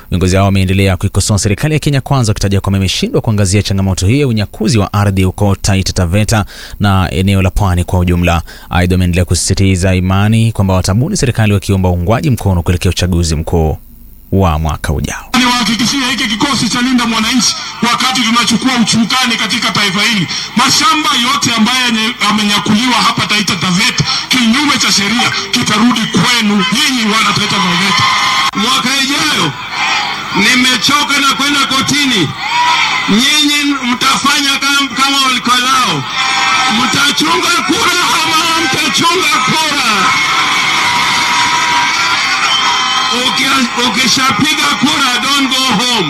Viongozi hao wameendelea kuikosoa serikali ya Kenya Kwanza, wakitaja kwamba imeshindwa kuangazia changamoto hiyo ya unyakuzi wa ardhi huko Taita Taveta na eneo la pwani kwa ujumla. Aidha, wameendelea kusisitiza imani kwamba watabuni serikali wakiomba uungwaji mkono kuelekea uchaguzi mkuu wa mwaka ujao. Niwahakikishie hiki kikosi cha Linda Mwananchi, wakati tunachukua uchukani katika taifa hili, mashamba yote ambayo yamenyakuliwa hapa Taita Taveta kinyume cha sheria kitarudi kwenu nyinyi wana Taita Taveta. Mwaka ijayo nimechoka na kwenda kotini. Nyinyi mtafanya kama, kama walikolao, mtachunga kura ama mtachunga kura? Ukishapiga kura don't go home.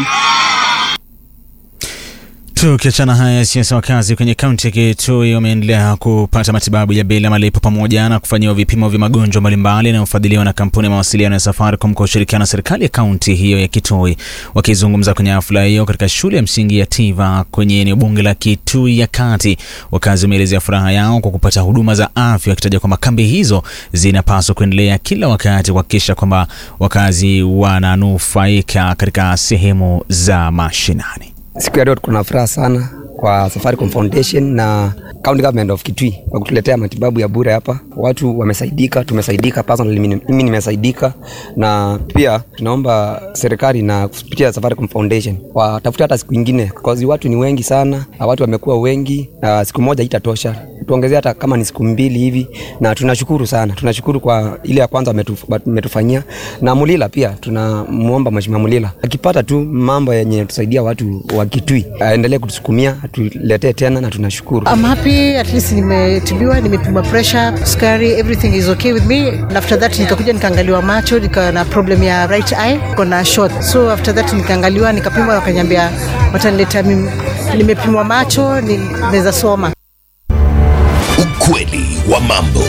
Tukiachana haya siasa, wakazi kwenye kaunti ya Kitui wameendelea kupata matibabu ya bila malipo pamoja na kufanyiwa vipimo vya magonjwa mbalimbali yanayofadhiliwa na kampuni ya mawasiliano ya Safaricom kwa ushirikiano na serikali ya kaunti hiyo ya Kitui. Wakizungumza kwenye hafla hiyo katika shule ya msingi ya Tiva kwenye eneo bunge la Kitui ya Kati, wakazi wameelezea furaha yao kwa kupata huduma za afya, wakitaja kwamba kambi hizo zinapaswa kuendelea kila wakati kuhakikisha kwamba wakazi wananufaika katika sehemu za mashinani. Siku ya leo kuna furaha sana kwa Safaricom Foundation na County Government of Kitui kwa kutuletea matibabu ya bure hapa. Watu wamesaidika, tumesaidika, personally mimi nimesaidika, na pia tunaomba serikali na kupitia Safaricom Foundation watafute hata siku ingine, kwa watu ni wengi sana, watu wamekuwa wengi na siku moja itatosha, tuongezea hata kama ni siku mbili hivi, na tunashukuru sana, tunashukuru kwa ile ya kwanza wametufanyia, na Mulila pia tunamuomba Mheshimiwa Mulila akipata tu mambo yenye tusaidia watu wa Kitui aendelee kutusukumia atuletee tena, na tunashukuru. I'm happy at least nimetibiwa, nimepima pressure, sukari, everything is okay with me. And after that nikakuja nikaangaliwa macho, nika na problem ya right eye, kuna short. So after that nikaangaliwa, nikapimwa, wakaniambia watanileta mimi, nimepimwa macho, naweza soma. Ukweli wa mambo.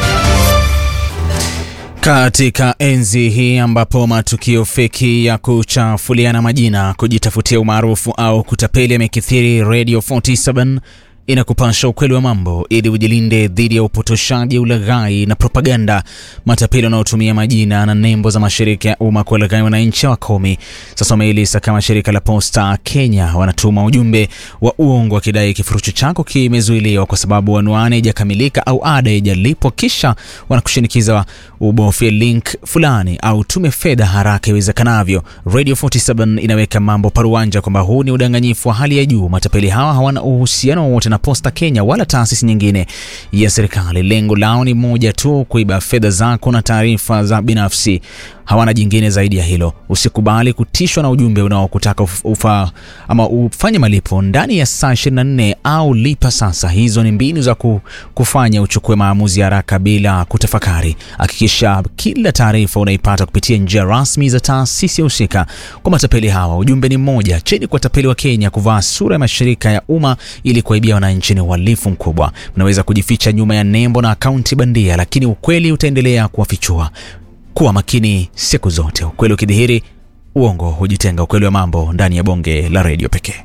Katika enzi hii ambapo matukio feki ya kuchafuliana majina, kujitafutia umaarufu au kutapeli yamekithiri, Radio 47 inakupasha ukweli wa mambo ili ujilinde dhidi ya upotoshaji, ulaghai na propaganda. Matapeli wanaotumia majina na nembo za mashirika ya umma kuwalaghai wananchi wakomi. Sasa wameilisa kama shirika la Posta Kenya wanatuma ujumbe wa uongo wakidai kifurushi chako kimezuiliwa kwa sababu anwani haijakamilika au ada haijalipwa, kisha wanakushinikiza ubofye link fulani au tume fedha haraka iwezekanavyo. Radio 47 inaweka mambo paruanja kwamba huu ni udanganyifu wa hali ya juu. Matapeli hawa hawana uhusiano wowote na Posta Kenya wala taasisi nyingine ya serikali. Lengo lao ni moja tu, kuiba fedha zako na taarifa za binafsi. Hawana jingine zaidi ya hilo. Usikubali kutishwa na ujumbe unaokutaka ufa ama ufanye malipo ndani ya saa 24 au lipa sasa. Hizo ni mbinu za kufanya uchukue maamuzi haraka bila kutafakari. Hakikisha kila taarifa unaipata kupitia njia rasmi za taasisi husika. Kwa matapeli hawa, ujumbe ni mmoja: cheni kwa tapeli wa Kenya kuvaa sura ya mashirika ya umma ili kuwaibia wananchi ni uhalifu mkubwa. Unaweza kujificha nyuma ya nembo na akaunti bandia, lakini ukweli utaendelea kuwafichua. Kuwa makini siku zote. Ukweli ukidhihiri, uongo hujitenga. Ukweli wa mambo ndani ya bonge la redio pekee.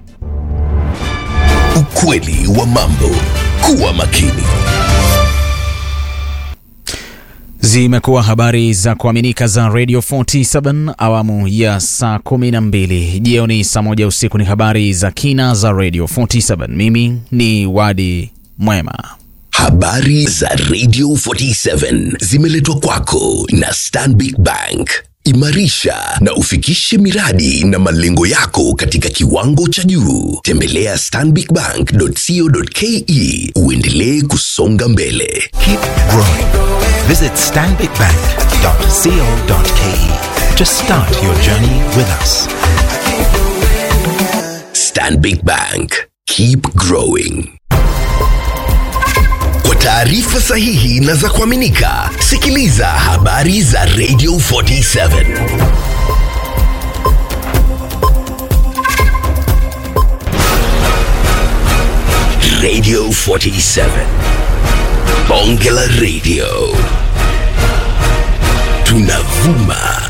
Ukweli wa mambo. Kuwa makini. Zimekuwa habari za kuaminika za Radio 47 awamu ya saa 12 jioni, saa moja usiku ni habari za kina za Radio 47. Mimi ni Wadi Mwema. Habari za Radio 47 zimeletwa kwako na Stanbic Bank. Imarisha na ufikishe miradi na malengo yako katika kiwango cha juu. Tembelea stanbicbank.co.ke uendelee kusonga mbele. Keep growing. Visit stanbicbank.co.ke to start your journey with us. Stanbic Bank. Keep growing. Kwa taarifa sahihi na za kuaminika, sikiliza habari za Radio 47. Radio 47. Bonge la Radio. Tunavuma